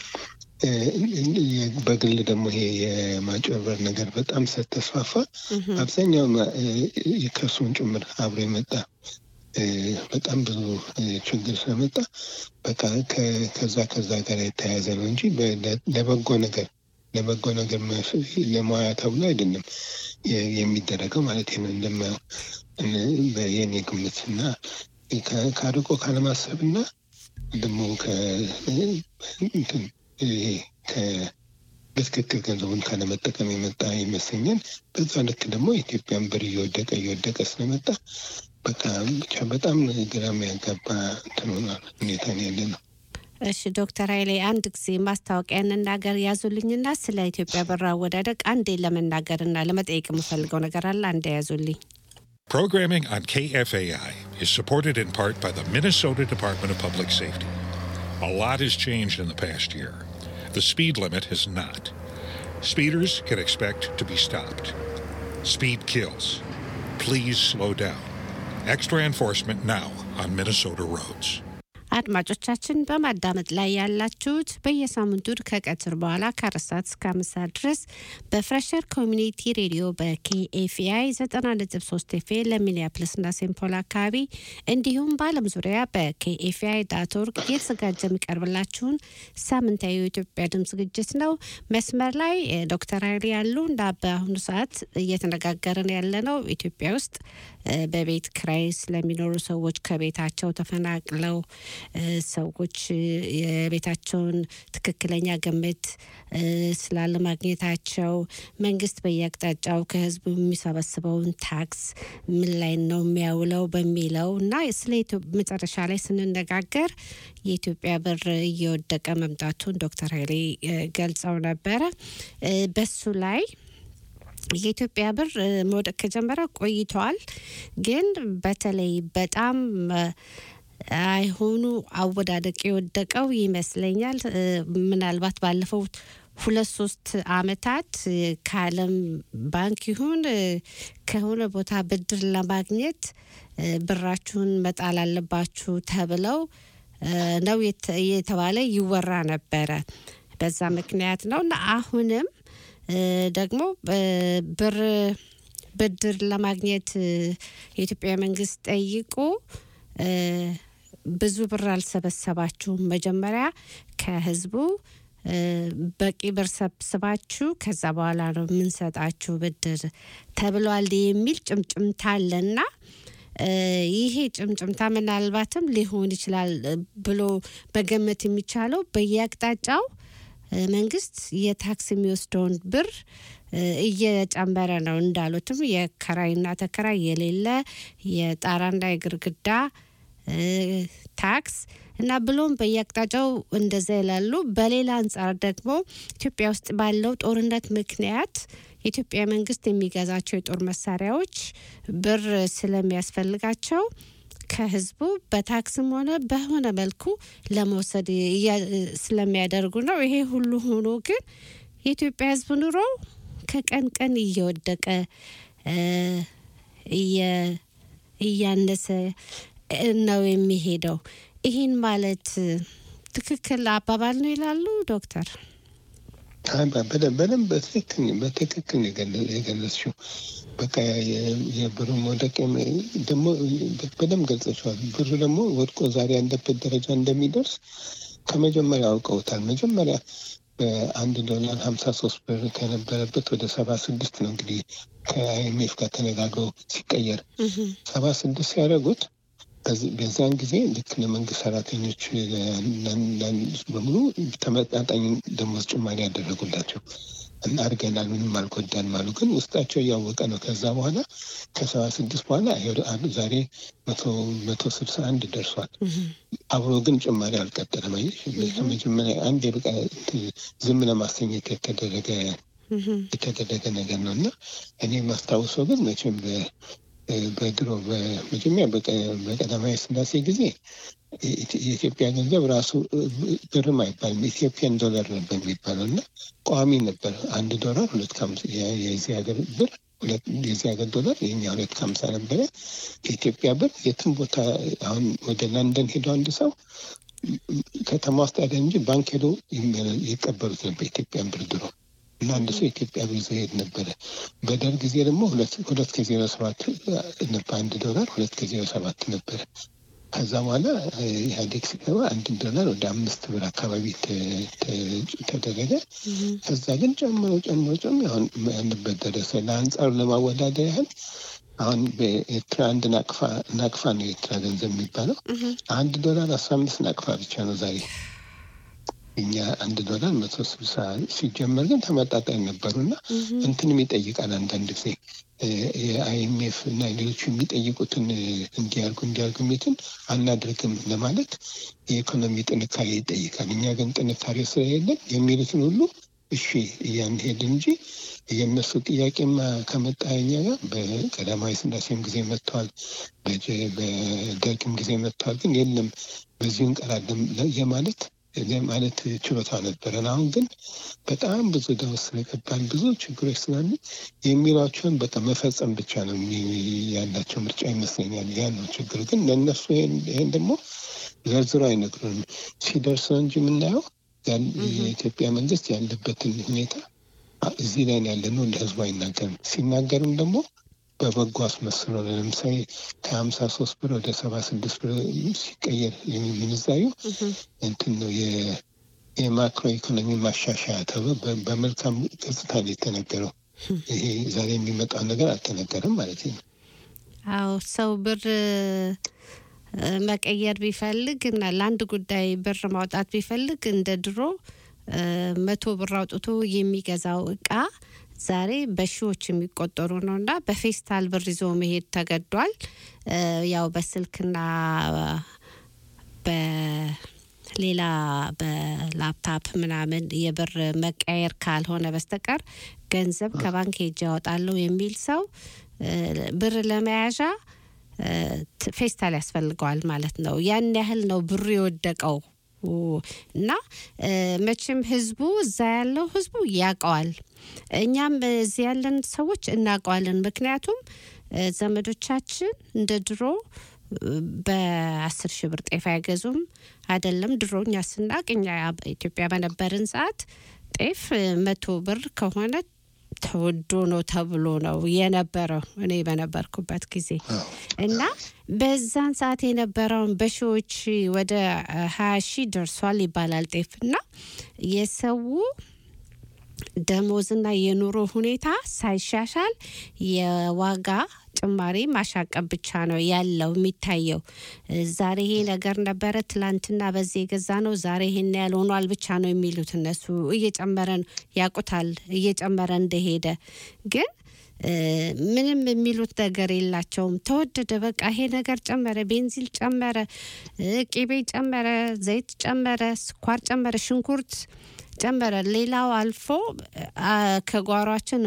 በግል ደግሞ ይሄ የማጭበርበር ነገር በጣም ስለተስፋፋ አብዛኛው ከእሱን ጭምር አብሮ የመጣ በጣም ብዙ ችግር ስለመጣ በቃ ከዛ ከዛ ጋር የተያያዘ ነው እንጂ ለበጎ ነገር ለበጎ ነገር ለሙያ ተብሎ አይደለም የሚደረገው ማለት ነው። እንደማየው የኔ ግምት እና ከአርቆ ካለማሰብ እና ደግሞ በትክክል ገንዘቡን ካለመጠቀም የመጣ ይመስለኛል። በዛ ልክ ደግሞ ኢትዮጵያን ብር እየወደቀ እየወደቀ ስለመጣ በቃ ብቻ በጣም ግራ የሚያጋባ እንትን ሆኗል ሁኔታ ነው ያለ ነው። እሺ ዶክተር ኃይሌ አንድ ጊዜ ማስታወቂያ እንናገር ያዙልኝና ስለ ኢትዮጵያ ብር አወዳደቅ አንዴ ለመናገርና ለመጠየቅ የምፈልገው ነገር አለ። አንዴ ያዙልኝ። Programming on KFAI is supported in part by the Minnesota Department of Public Safety. A lot has changed in the past year. The speed limit has not. Speeders can expect to be stopped. Speed kills. Please slow down. Extra enforcement now on Minnesota roads. አድማጮቻችን በማዳመጥ ላይ ያላችሁት በየሳምንቱ ከቀትር በኋላ ከአራት ሰዓት እስከ አምስት ሰዓት ድረስ በፍሬሸር ኮሚኒቲ ሬዲዮ በኬኤፍአይ ዘጠና ነጥብ ሶስት ኤፍ ለሚኒያፕልስና ሴንት ፖል አካባቢ እንዲሁም በዓለም ዙሪያ በኬኤፍአይ ዳት ኦርግ እየተዘጋጀ የሚቀርብላችሁን ሳምንታዊ የኢትዮጵያ ድምፅ ዝግጅት ነው። መስመር ላይ ዶክተር ኃይሌ ያሉ እና በአሁኑ ሰዓት እየተነጋገርን ያለ ነው ኢትዮጵያ ውስጥ በቤት ክራይ ስለሚኖሩ ሰዎች ከቤታቸው ተፈናቅለው ሰዎች የቤታቸውን ትክክለኛ ግምት ስላለማግኘታቸው መንግስት በየአቅጣጫው ከህዝቡ የሚሰበስበውን ታክስ ምን ላይ ነው የሚያውለው በሚለው እና ስለ መጨረሻ ላይ ስንነጋገር የኢትዮጵያ ብር እየወደቀ መምጣቱን ዶክተር ኃይሌ ገልጸው ነበረ። በሱ ላይ የኢትዮጵያ ብር መውደቅ ከጀመረ ቆይተዋል። ግን በተለይ በጣም አይሆኑ አወዳደቅ የወደቀው ይመስለኛል ምናልባት ባለፈው ሁለት ሶስት አመታት ከዓለም ባንክ ይሁን ከሆነ ቦታ ብድር ለማግኘት ብራችሁን መጣል አለባችሁ ተብለው ነው የተባለ ይወራ ነበረ። በዛ ምክንያት ነው እና አሁንም ደግሞ ብር ብድር ለማግኘት የኢትዮጵያ መንግስት ጠይቆ ብዙ ብር አልሰበሰባችሁም፣ መጀመሪያ ከህዝቡ በቂ ብር ሰብስባችሁ ከዛ በኋላ ነው የምንሰጣችሁ ብድር ተብሏል የሚል ጭምጭምታ አለና ይሄ ጭምጭምታ ምናልባትም ሊሆን ይችላል ብሎ መገመት የሚቻለው በየአቅጣጫው መንግስት የታክስ የሚወስደውን ብር እየጨመረ ነው። እንዳሉትም የከራይና ተከራይ የሌለ የጣራና የግርግዳ ታክስ እና ብሎም በየአቅጣጫው እንደዛ ይላሉ። በሌላ አንጻር ደግሞ ኢትዮጵያ ውስጥ ባለው ጦርነት ምክንያት የኢትዮጵያ መንግስት የሚገዛቸው የጦር መሳሪያዎች ብር ስለሚያስፈልጋቸው ከህዝቡ በታክስም ሆነ በሆነ መልኩ ለመውሰድ ስለሚያደርጉ ነው። ይሄ ሁሉ ሆኖ ግን የኢትዮጵያ ህዝብ ኑሮ ከቀን ቀን እየወደቀ እያነሰ ነው የሚሄደው። ይህን ማለት ትክክል አባባል ነው ይላሉ ዶክተር? በደንብ በትክክል በትክክል የገለጽሽው በቃ የብሩ መውደቅ ደግሞ በደንብ ገልጸችዋል። ብሩ ደግሞ ወድቆ ዛሬ ያለበት ደረጃ እንደሚደርስ ከመጀመሪያ አውቀውታል። መጀመሪያ በአንድ ዶላር ሀምሳ ሶስት ብር ከነበረበት ወደ ሰባ ስድስት ነው እንግዲህ ከአይኤምኤፍ ጋር ተነጋግረው ሲቀየር ሰባ ስድስት ሲያደርጉት በዛን ጊዜ ልክ ለመንግስት ሰራተኞች በሙሉ ተመጣጣኝ ደሞዝ ጭማሪ ያደረጉላቸው እና አድርገናል፣ ምንም አልጎዳንም አሉ። ግን ውስጣቸው እያወቀ ነው። ከዛ በኋላ ከሰባ ስድስት በኋላ ዛሬ መቶ ስልሳ አንድ ደርሷል። አብሮ ግን ጭማሪ አልቀጠለም። ከመጀመሪያ አንድ የበቃ ዝም ለማሰኘት የተደረገ የተደረገ ነገር ነው እና እኔ የማስታውሰው ግን መቼም በድሮ በመጀመሪያ በቀዳማዊ ስላሴ ጊዜ የኢትዮጵያ ገንዘብ ራሱ ብርም አይባልም ኢትዮጵያን ዶላር ነበር የሚባለው እና ቋሚ ነበር። አንድ ዶላር ሁለት የዚህ ሀገር ብር ሁለት የዚህ ሀገር ዶላር የኛ ሁለት ከሀምሳ ነበረ። የኢትዮጵያ ብር የትም ቦታ አሁን ወደ ለንደን ሄዶ አንድ ሰው ከተማ ውስጥ ያለ እንጂ ባንክ ሄዶ ይቀበሉት ነበር ኢትዮጵያን ብር ድሮ እና አንድ ሰው ኢትዮጵያ ብር ይዞ ሄድ ነበረ። በደርግ ጊዜ ደግሞ ሁለት ሁለት ከዜሮ ሰባት ነበር አንድ ዶላር ሁለት ከዜሮ ሰባት ነበረ። ከዛ በኋላ ኢህአዴግ ሲገባ አንድ ዶላር ወደ አምስት ብር አካባቢ ተ- ተ- ተደረገ። ከዛ ግን ጨምሮ ጨምሮ ጨምሮ አሁን ያለበት ደረሰ። ለአንጻሩ ለማወዳደር ያህል አሁን በኤርትራ አንድ ናቅፋ ናቅፋ ነው የኤርትራ ገንዘብ የሚባለው አንድ ዶላር አስራ አምስት ናቅፋ ብቻ ነው ዛሬ። እኛ አንድ ዶላር መቶ ስልሳ ሲጀመር ግን ተመጣጣኝ ነበሩ እና እንትንም ይጠይቃል አንዳንድ ጊዜ የአይኤምኤፍ እና ሌሎቹ የሚጠይቁትን እንዲያርጉ እንዲያርጉ የሚሉትን አናድርግም ለማለት የኢኮኖሚ ጥንካሬ ይጠይቃል። እኛ ግን ጥንካሬ ስለሌለን የሚሉትን ሁሉ እሺ እያንሄድ እንጂ የእነሱ ጥያቄማ ከመጣ እኛ ጋር በቀዳማዊ ስላሴም ጊዜ መጥተዋል፣ በጀ- በደርግም ጊዜ መጥተዋል። ግን የለም በዚሁ እንቀራለን የማለት የማለት ችሎታ ነበረን። አሁን ግን በጣም ብዙ ዕዳ ውስጥ ስለገባን ብዙ ችግሮች ስላሉ የሚሏቸውን በቃ መፈጸም ብቻ ነው የሚ- ያላቸው ምርጫ ይመስለኛል። ያ ነው ችግሩ። ግን ለእነሱ ይሄን ይሄን ደግሞ ዘርዝሮ አይነግሩንም። ሲደርስ ነው እንጂ የምናየው ያን- የኢትዮጵያ መንግስት ያለበትን ሁኔታ አ- እዚህ ላይ ነው ያለ ነው ለህዝቡ አይናገርም። ሲናገርም ደግሞ በበጎ አስመስሎ ነው። ለምሳሌ ከሀምሳ ሶስት ብር ወደ ሰባ ስድስት ብር ሲቀየር ምንዛዩ እንትን ነው የ- የማክሮ ኢኮኖሚ ማሻሻያ ተብሎ በ- በመልካም ገጽታ ነው የተነገረው። ይሄ ዛሬ የሚመጣው ነገር አልተነገረም ማለት ነው። አዎ ሰው ብር እ፣ መቀየር ቢፈልግ እና ለአንድ ጉዳይ ብር ማውጣት ቢፈልግ እንደ ድሮ እ፣ መቶ ብር አውጥቶ የሚገዛው እቃ ዛሬ በሺዎች የሚቆጠሩ ነው እና በፌስታል ብር ይዞ መሄድ ተገዷል። እ፣ ያው በስልክና በሌላ በላፕታፕ ምናምን የብር መቀየር ካልሆነ በስተቀር ገንዘብ ከባንክ ሄጄ ያወጣለሁ የሚል ሰው እ፣ ብር ለመያዣ እ፣ ት- ፌስታል ያስፈልገዋል ማለት ነው። ያን ያህል ነው ብሩ የወደቀው እና እ፣ መቼም ህዝቡ እዛ ያለው ህዝቡ ያውቀዋል። እኛም እዚህ ያለን ሰዎች እናውቀዋለን። ምክንያቱም እ፣ ዘመዶቻችን እንደ ድሮ እ፣ በአስር ሺህ ብር ጤፍ አይገዙም። አይደለም ድሮ እኛ ስናቅ እኛ ኢትዮጵያ በነበርን ሰዓት ጤፍ እ፣ መቶ ብር ከሆነ ተወዶ ነው ተብሎ ነው የነበረው እኔ በነበርኩበት ጊዜ እና በዛን ሰዓት የነበረውን በሺዎች ወደ ሀያ ሺህ ደርሷል ይባላል ጤፍ እና የሰው ደሞዝና የኑሮ ሁኔታ ሳይሻሻል የዋጋ ጭማሪ ማሻቀብ ብቻ ነው ያለው የሚታየው። ዛሬ ይሄ ነገር ነበረ፣ ትላንትና በዚህ የገዛ ነው፣ ዛሬ ይሄን ያህል ሆኗል ብቻ ነው የሚሉት እነሱ። እየጨመረ ነው ያውቁታል፣ እየጨመረ እንደሄደ ግን እ፣ ምንም የሚሉት ነገር የላቸውም። ተወደደ፣ በቃ ይሄ ነገር ጨመረ፣ ቤንዚል ጨመረ፣ እ፣ ቂቤ ጨመረ፣ ዘይት ጨመረ፣ ስኳር ጨመረ፣ ሽንኩርት ጨመረ። ሌላው አልፎ አ፣ ከጓሯችን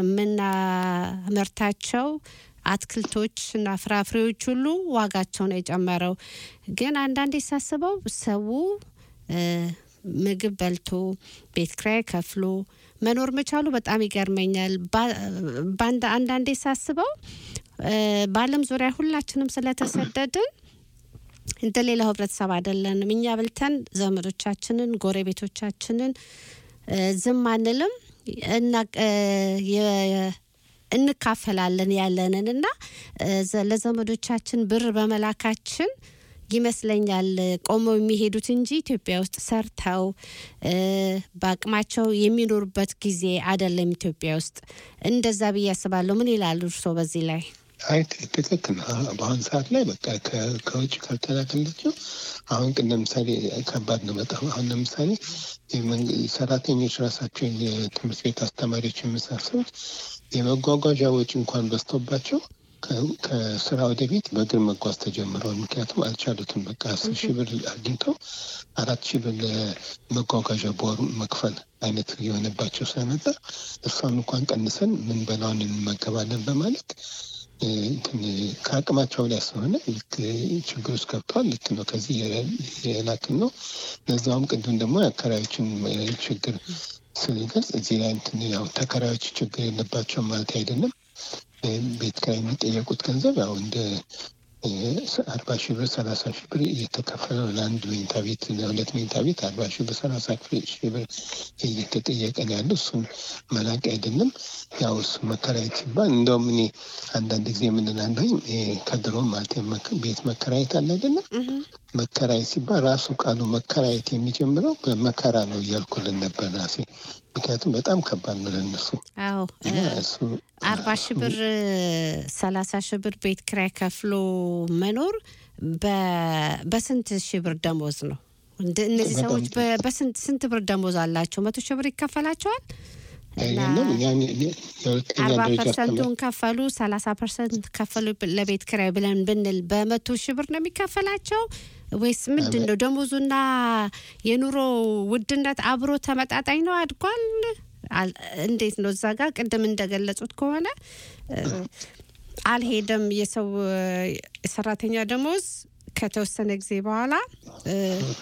የምናመርታቸው አትክልቶች እና ፍራፍሬዎች ሁሉ ዋጋቸው ነው የጨመረው። ግን አንዳንዴ ሳስበው ሰው እ፣ ምግብ በልቶ ቤት ኪራይ ከፍሎ መኖር መቻሉ በጣም ይገርመኛል። ባ- በአንድ- አንዳንዴ ሳስበው እ፣ በዓለም ዙሪያ ሁላችንም ስለተሰደድን እንደ ሌላው ህብረተሰብ አይደለንም። እኛ በልተን ዘመዶቻችንን፣ ጎረቤቶቻችንን እ፣ ዝም አንልም እና እ፣ የ- እንካፈላለን ያለንን እና እ፣ ዘ- ለዘመዶቻችን ብር በመላካችን ይመስለኛል ቆመው የሚሄዱት እንጂ ኢትዮጵያ ውስጥ ሰርተው እ፣ በአቅማቸው የሚኖሩበት ጊዜ አይደለም። ኢትዮጵያ ውስጥ እንደዛ ብዬ አስባለሁ። ምን ይላሉ እርስዎ በዚህ ላይ? አይ ት- ትክክል ነው። አሁን በአሁን ሰዓት ላይ በቃ ከ- ከውጭ ካልተላከላቸው አሁን ግን ለምሳሌ ከባድ ነው በጣም አሁን ለምሳሌ የመንግ- ሰራተኞች ራሳቸው የትምህርት ቤት አስተማሪዎች የመሳሰሉት የመጓጓዣ ወጪ እንኳን በዝቶባቸው ከ- ከስራ ወደ ቤት በእግር መጓዝ ተጀምረዋል። ምክንያቱም አልቻሉትም። በቃ አስር ሺህ ብር አግኝተው አራት ሺህ ብር ለመጓጓዣ በወሩ መክፈል አይነት የሆነባቸው ስለመጣ እሷን እንኳን ቀንሰን ምን በላውን እንመገባለን በማለት እ፣ እንትን ከአቅማቸው ላይ ስለሆነ ልክ ችግር ውስጥ ገብተዋል። ልክ ነው። ከዚህ የላክን ነው። ለዛውም ቅድም ደግሞ የአከራዮችን እ፣ ችግር ስንገልጽ እዚህ ላይ እንትን ያው ተከራዮች ችግር የለባቸውም ማለት አይደለም። ቤት ኪራይ የሚጠየቁት ገንዘብ ያው እንደ አርባ ሺህ ብር ሰላሳ ሺህ ብር እየተከፈለ ነው። ለአንድ መኝታ ቤት ለሁለት መኝታ ቤት አርባ ሺህ ብር ሰላሳ ሺህ ብር እየተጠየቀ ነው ያለው። እሱን መላቅ አይደለም። ያው እሱ መከራየት ሲባል እንደውም እኔ አንዳንድ ጊዜ የምንላለኝ ከድሮ ማለት ቤት መከራየት አለ አይደለም። መከራየት ሲባል ራሱ ቃሉ መከራየት የሚጀምረው በመከራ ነው እያልኩልን ነበር ራሴ። ምክንያቱም በጣም ከባድ ነው ለነሱ። አዎ እሱ አርባ ሺህ ብር ሰላሳ ሺህ ብር ቤት ኪራይ ከፍሎ መኖር በ- በስንት ሺህ ብር ደሞዝ ነው? እንደ- እነዚህ በጣም ሰዎች በ- በስንት ስንት ብር ደሞዝ አላቸው? መቶ ሺህ ብር ይከፈላቸዋል? አይደለም ያን የሁለተኛ አርባ ደረጃ አስተማሪ ፐርሰንቱን ከፈሉ ሰላሳ ፐርሰንት ከፈሉ ለቤት ኪራይ ብለን ብንል በመቶ ሺህ ብር ነው የሚከፈላቸው ወይስ ምንድን ነው? ደሞዙና የኑሮ ውድነት አብሮ ተመጣጣኝ ነው? አድጓል? አል- እንዴት ነው? እዛ ጋር ቅድም እንደገለጹት ከሆነ እ፣ አልሄደም የሰው እ፣ የሰራተኛ ደሞዝ ከተወሰነ ጊዜ በኋላ እ፣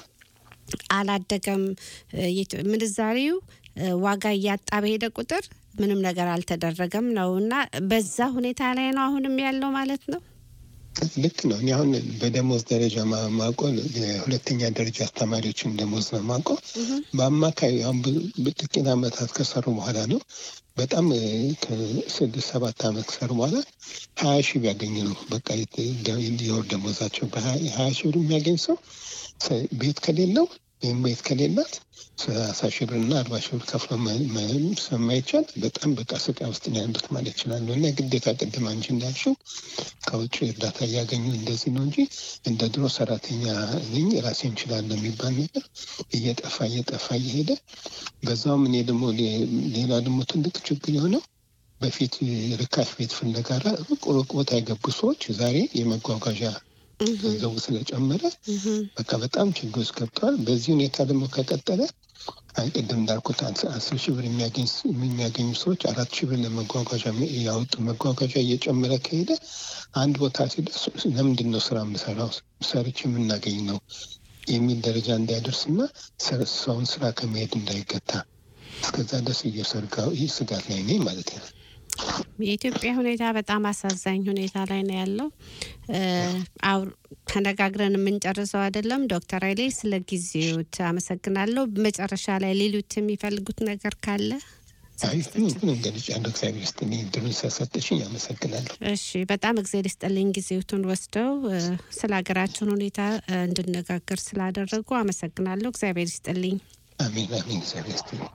አላደገም እ፣ የት- ምንዛሪው እ፣ ዋጋ እያጣ በሄደ ቁጥር ምንም ነገር አልተደረገም ነው እና በዛ ሁኔታ ላይ ነው አሁንም ያለው ማለት ነው። ልክ ነው። እኔ አሁን በደሞዝ ደረጃ ማ- ማውቀው የሁለተኛ ደረጃ አስተማሪዎችን ደሞዝ ነው ማውቀው። በአማካይ አሁን ብዙ- ጥቂት ዓመታት ከሰሩ በኋላ ነው በጣም እ፣ ከስድስት ሰባት ዓመት ከሰሩ በኋላ ሀያ ሺህ ቢያገኝ ነው በቃ የት- ደ- የወር ደሞዛቸው በሀያ ሺህ ብር የሚያገኝ ሰው ሰ- ቤት ከሌለው ወይም ቤት ከሌላት ሰላሳ ሺህ ብር እና አርባ ሺህ ብር ከፍሎ መ- መ- ስለማይቻል በጣም በቃ ስቃይ ውስጥ ነው ያሉት ማለት ይችላሉ። እና ግዴታ ቅድም አንቺ እንዳልሽው ከውጭ እርዳታ እያገኙ እንደዚህ ነው እንጂ እንደ ድሮ ሰራተኛ ነኝ ራሴ እንችላለሁ የሚባል ነገር እየጠፋ እየጠፋ እየሄደ በዛውም እኔ ደግሞ ሌ- ሌላ ደግሞ ትልቅ ችግር የሆነው በፊት ርካሽ ቤት ፍለጋ ሩቅ ሩቅ ቦታ የገቡ ሰዎች ዛሬ የመጓጓዣ ገንዘቡ ስለጨመረ በቃ በጣም ችግር ውስጥ ገብተዋል። በዚህ ሁኔታ ደግሞ ከቀጠለ አይ ቅድም እንዳልኩት አስ- አስር ሺህ ብር የሚያገኝ ስ- የሚያገኙ ሰዎች አራት ሺህ ብር ለመጓጓዣ ሚ- ያወጡ መጓጓዣ እየጨመረ ከሄደ አንድ ቦታ ሲደርስ ለምንድን ነው ስራ የምሰራው ሰርች የምናገኝ ነው የሚል ደረጃ እንዳይደርስና ሰ- ሰውን ስራ ከመሄድ እንዳይገታ እስከዛ ድረስ እየሰርጋ ይህ ስጋት ላይ ነኝ ማለት ነው። የኢትዮጵያ ሁኔታ በጣም አሳዛኝ ሁኔታ ላይ ነው ያለው። እ፣ አውር- ተነጋግረን የምንጨርሰው አይደለም። ዶክተር ኃይሌ ስለ ጊዜዎት አመሰግናለሁ። መጨረሻ ላይ ሌሎት የሚፈልጉት ነገር ካለ አይ ምን እንገልጫለሁ። እግዚአብሔር ይስጥልኝ እድሉን ስለሰጠሽኝ አመሰግናለሁ። እሺ፣ በጣም እግዜር ይስጥልኝ ጊዜዎትን ወስደው እ፣ ስለ ሀገራችን ሁኔታ እ፣ እንድነጋገር ስላደረጉ አመሰግናለሁ። እግዚአብሔር ይስጥልኝ። አሜን አሜን። እግዚአብሔር ይስጥልኝ።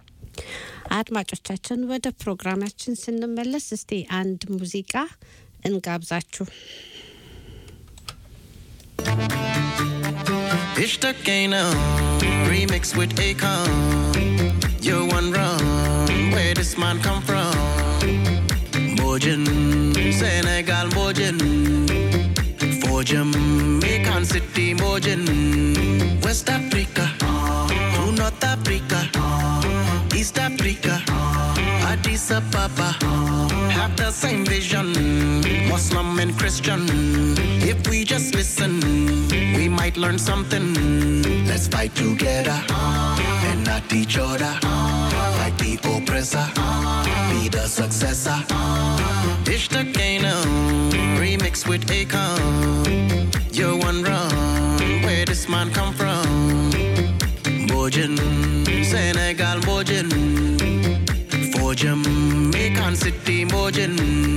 አድማጮቻችን ወደ ፕሮግራማችን ስንመለስ እስቲ አንድ ሙዚቃ እንጋብዛችሁ። Ishtakena, remix with Akon. You're one wrong, where this man come from? Bojin, Senegal Bojin. For Jamaican City Bojin. West Africa, to North Africa, East Africa, Addis Ababa. Have the same vision, Muslim and Christian. If we just listen, we might learn something. Let's fight together and not each other. Fight the oppressor, be the successor. Dish the Kano, remix with Akon. You're one wrong, where this man come from? Bojin, Senegal Bojin. For Jamaican City Bojin.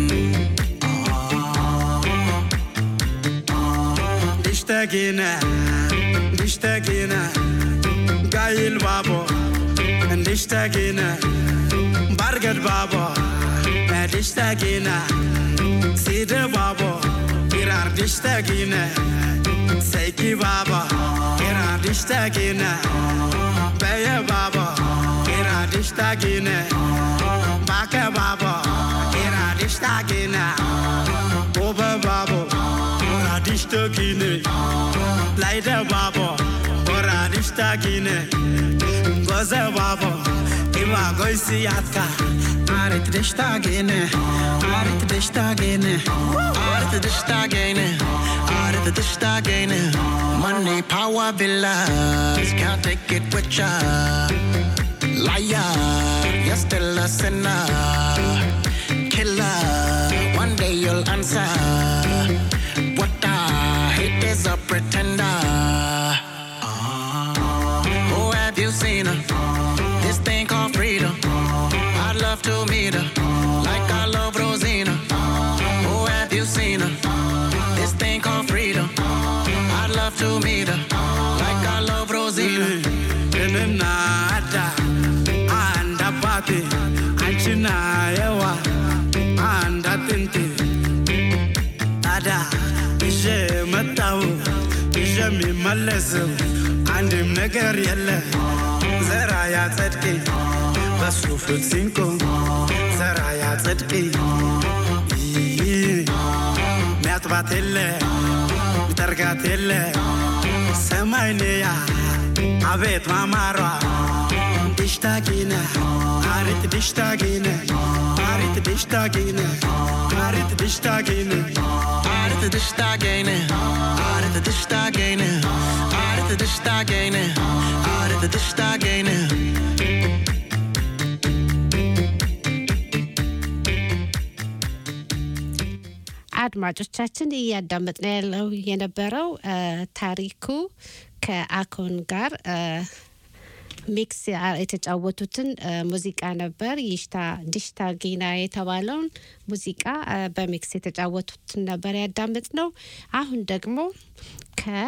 اشتقينا اشتقينا قايل بابا اشتقينا برقد بابا اشتقينا سيد بابا إرار اشتقينا سيكي بابا إرار اشتقينا بيا بابا إرار اشتقينا باكا بابا إرار اشتقينا بوبا بابا radishtagine laida babo radishtagine goze babo ima goisi yatka Arit dishtagene, arit dishtagene, arit dishtagene, arit dishtagene. Money, power, villas, can't take it with ya. Liar, you're still a sinner. Killer, one day answer. What the hate is a pretender. Oh, have you seen her? This thing called freedom. I'd love to meet her, like I love Rosina. Oh, have you seen her? This thing called freedom. I'd love to meet her, like I love Rosina. እኔና አዳ አንድ አባቴ አንቺና የዋ አንድ አጥንቴ ታዲያ ይዤ መጣሁ ይዤ የሚመለሰው አንድም ነገር የለ ዘራ ያጸድቅ በሱ ፊት ሲንቆም ዘራ ያጸድቅ ሚያጥባት የለ ሚጠርጋት የለ ሰማይንያ አቤት ማማሯ ድሽታጊነ አሪት ድሽታጊነ አሪት ድሽታጊነ አሪት ድሽታጊነ Aarde de stagene, aarde de stagene, aarde de stagene, aarde de stagene. አድማጮቻችን እያዳመጥን ያለው የነበረው እ፣ ታሪኩ ከአኮን ጋር እ፣ ሚክስ ያ- የተጫወቱትን እ፣ ሙዚቃ ነበር። ይሽታ ዲሽታ ጊና የተባለውን ሙዚቃ እ፣ በሚክስ የተጫወቱትን ነበር ያዳመጥ ነው። አሁን ደግሞ ከ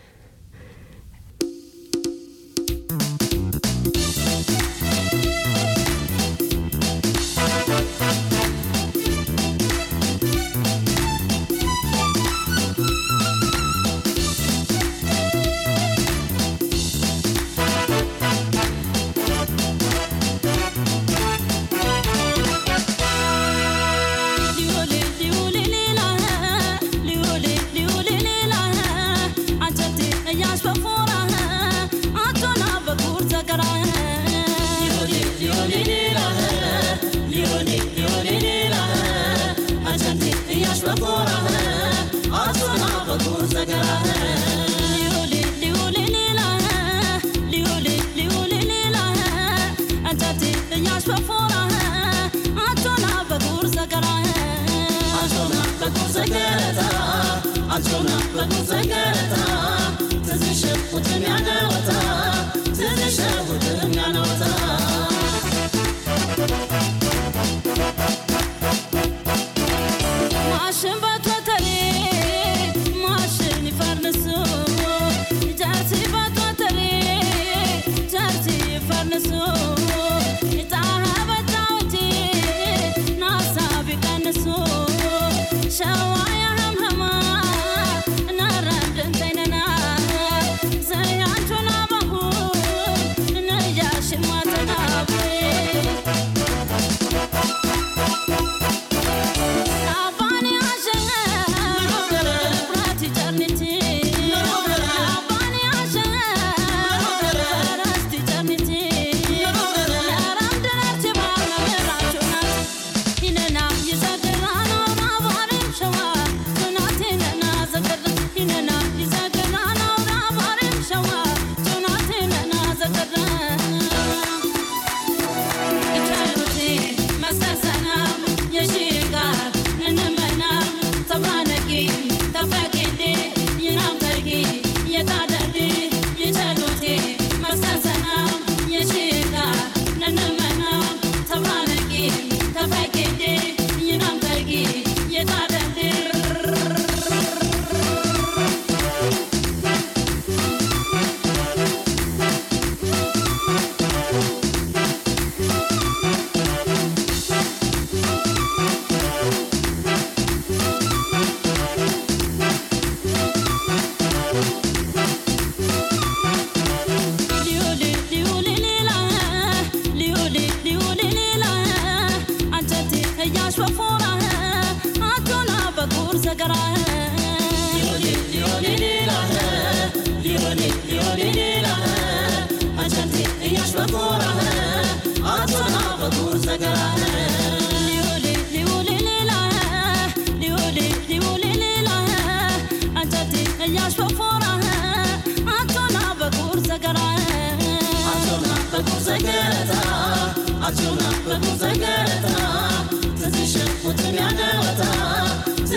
ማሽን በቶተሌ ማሽን ይፈርንሱ ጃርቲ በቶተሌ ጃርቲ ይፈርንሱ ጣሃ በታውቲ ናሳ ቢቀንሱ ሸዋ ያህምህማ እናራንድንተይነና ዘያንቹና ባሁ ነያሽን ማተናቤ Atuna,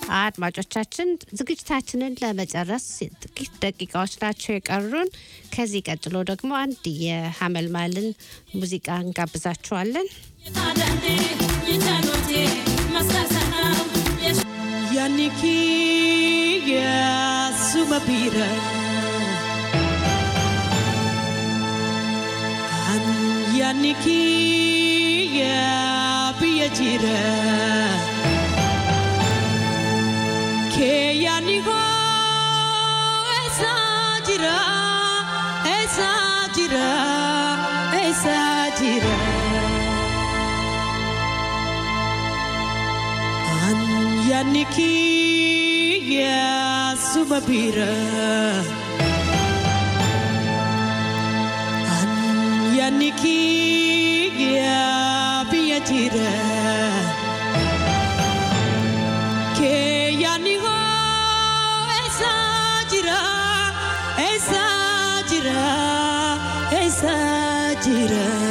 አድማጮቻችን ዝግጅታችንን ለመጨረስ ጥቂት ደቂቃዎች ናቸው የቀሩን። ከዚህ ቀጥሎ ደግሞ አንድ የሀመልማልን ሙዚቃ እንጋብዛችኋለን። Yaniki ya sumabira An yaniki ya biyajira Ke yanigo esa jira esa jira esa jira An yaniki ya sumabira An yaniki ya biyajira Ke yanigo esa jira esa jira esa jira